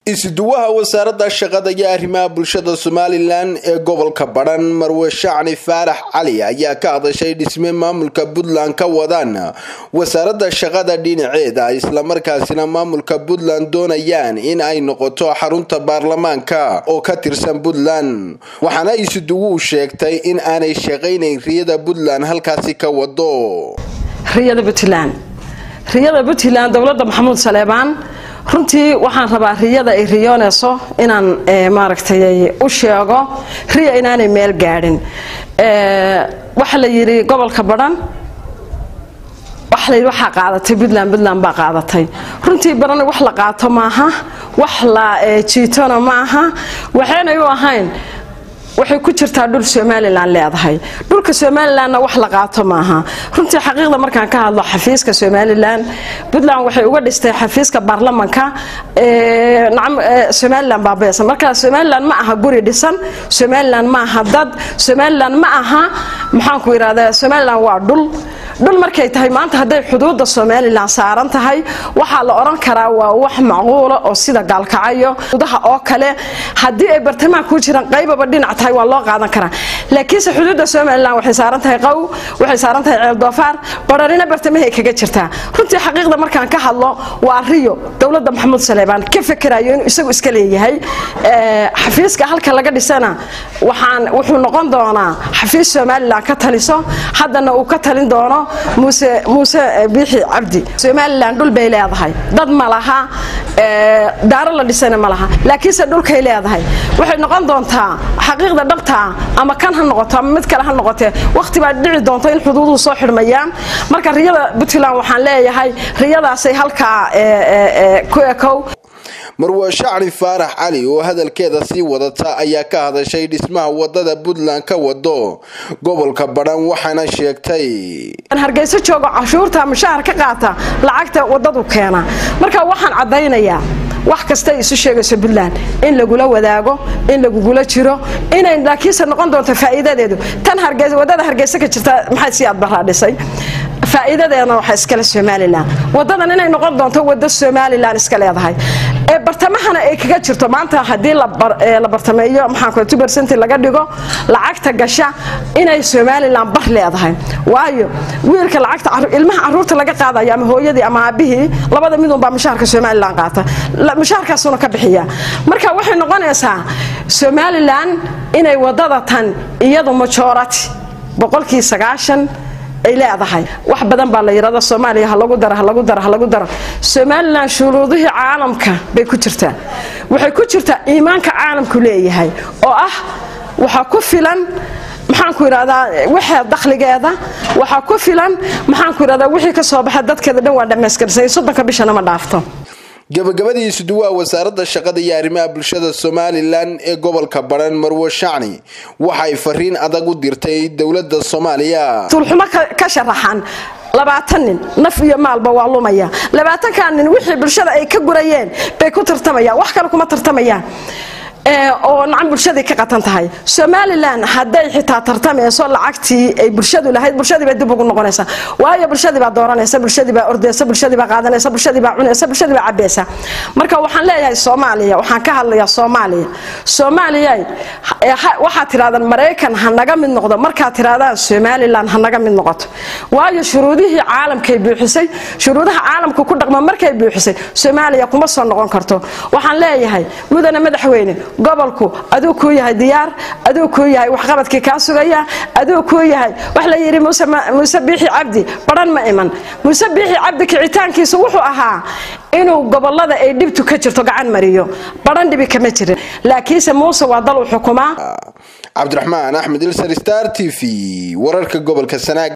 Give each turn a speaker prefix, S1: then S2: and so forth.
S1: isuduwaha wasaaradda shaqada iyo arrimaha bulshada somalilan ee gobolka badhan marwe shacni faarax cali ayaa ka hadashay dhisme maamulka puntland ka wadaan wasaaradda shaqada dhinaceeda islamarkaasina maamulka puntland doonayaan in ay noqoto xarunta baarlamaanka oo ka tirsan puntland waxaana isuduwuhu sheegtay in aanay shaqaynayn riyada puntland halkaasi ka wado
S2: riyada puntland riyada puntland dowladda maxamuud saleebaan runtii waxaan rabaa riyada ay riyoonayso inaan maaragtay u sheego riya inaanay meel gaadhin waxaa la yidhi gobolka badhan waxa layidhi waxaa qaadatay puntland puntland baa qaadatay runtii badhan wax la qaato maaha wax la jiitona maaha waxaynay u ahayn waxay ku jirtaa dhul somalilan leedahay dhulka somalilanna wax la qaato maaha runtii xaqiiqda markaan ka hadlo xafiiska somalilan puntland waxay uga dhistay xafiiska baarlamanka somalilan baabeesa marka somalilan ma aha guri dhisan somalilan ma aha dad somalilan ma aha maxaanku yidhahdaa somalilan waa dhul dhul markay tahay maanta hadday xuduudda somalilan saaran tahay waxaa la odhan karaa waa wax macquula oo sida gaalkacayo xuduudaha oo kale haddii ay bartamaha ku jiraan qaybaba dhinac tahay waa loo qaadan karaa laakiinse xuduudda somalilan waxay saaran tahay qaw waxay saaran tahay ceel doofaar bararina bartamahay kaga jirtaa runtii xaqiiqda markaan ka hadlo waa riyo dowladda maxamuud saleebaan ka fekerayo inuu isagu iska leeyahay xafiiska halka laga dhisana waxaan wuxuu noqon doonaa xafiis somalilan ka taliso haddana uu ka talin doono muuse muuse biixi cabdi somalilan dhul bay leedahay dad ma laha daaro la dhisana ma laha laakiinse dhulkay leedahay waxay noqon doontaa xaqiiqda dhabtaa ama kan ha noqoto ama mid kale ha noqotee waqti baa dhici doonta in xuduuduhu soo xidhmayaan marka riyada puntland waxaan leeyahay riyadaasay halkaa ku ekow
S1: marwe shacni faarax cali oo hadalkeeda sii wadata ayaa ka hadashay dhismaha wadada puntland ka wado gobolka badhan waxaana sheegtay
S2: hargeyso joogo cashuurta mushahar ka qaata lacagta wadadu keena marka waxaan caddaynayaa wax kastay isu sheegayso puntland in lagula wadaago in lagugula jiro inay laakiinse noqon doonto faa'iidadeedu tan wadada hargeysa ka jirta maxay sii adbaraa dhisay faa'iidadeedna waxaa iskale somalilan wadadan inay noqon doonto wado somalilan iska leedahay ee bartamahana ay kaga jirto maanta haddii la bartameeyo maxaanku bercent laga dhigo lacagta gasha inay somalilan bar leedahay waayo wiilka lacagta ilmaha caruurta laga qaadayo ama hooyadii ama aabihii labada midunbaa mushaharka somalilan qaata mushaharkaasuna ka bixiya marka waxay noqonaysaa somalilan inay wadada tan iyadu majority boqolkii sagaashan ay leedahay wax badan baa la yidhahda soomaaliya halagu daro halagu daro halagu daro somalilan shuruudihii caalamka bay ku jirtaa waxay ku jirtaa iimaanka caalamku leeyahay oo ah waxaa ku filan maxaanku yidhahdaa wixii dakhligeeda waxaa ku filan maxaanku yidhahdaa wixii ka soo baxa dadkeeda dhan waa dhammayskarsay soddonka bishana ma dhaafto
S1: gabagabadii isuduwaha wasaaradda shaqada iyo arrimaha bulshada somalilan ee gobolka badhan marwe shacni waxay fariin adag u dirtay dowladda soomaaliya
S2: tuulxumo ka sharaxan labaatan nin naf iyo maalba waa lumaya labaatankaa nin wixii bulshada ay ka gurayeen bay ku tartamayaan wax kale kuma tartamayaan oo nacan bulshadii ka qatan tahay somalilan hadday xitaa tartamayso lacagtii ay bulshadu lahayd bulshadii bay dib ugu noqonaysa waayo bulshadii baa dooranaysa bulshadii baa ordaysa bulshadii baa qaadanaysa bulshadii baa cunaysa bulshadii baa cabaysa marka waxaan leeyahay soomaaliya waxaan ka hadlayaa soomaaliya soomaaliya waxaad tirahdaan maraykan ha naga mid noqdo markaad tirahdaan somalilan ha naga mid noqoto waayo shuruudihii caalamkay buuxisay shuruudaha caalamka ku dhaqma markay buuxisay soomaaliya kuma soo noqon karto waxaan leeyahay mudane madaxweyne gobolku aduu kuu yahay diyaar aduu kuu yahay waxqabadkii kaa sugaya aduu kuu yahay wax la yidhi muuse biixi cabdi badhan ma iman muuse biixi cabdi kicitaankiisu wuxuu ahaa inuu gobolada ay dhibtu ka jirto gacan mariyo badhan dhibi kama jirin laakiinse muuse waa dal u xukumaa
S1: cabdiraxmaan axmed ilsar star t v wararka gobolka sanaag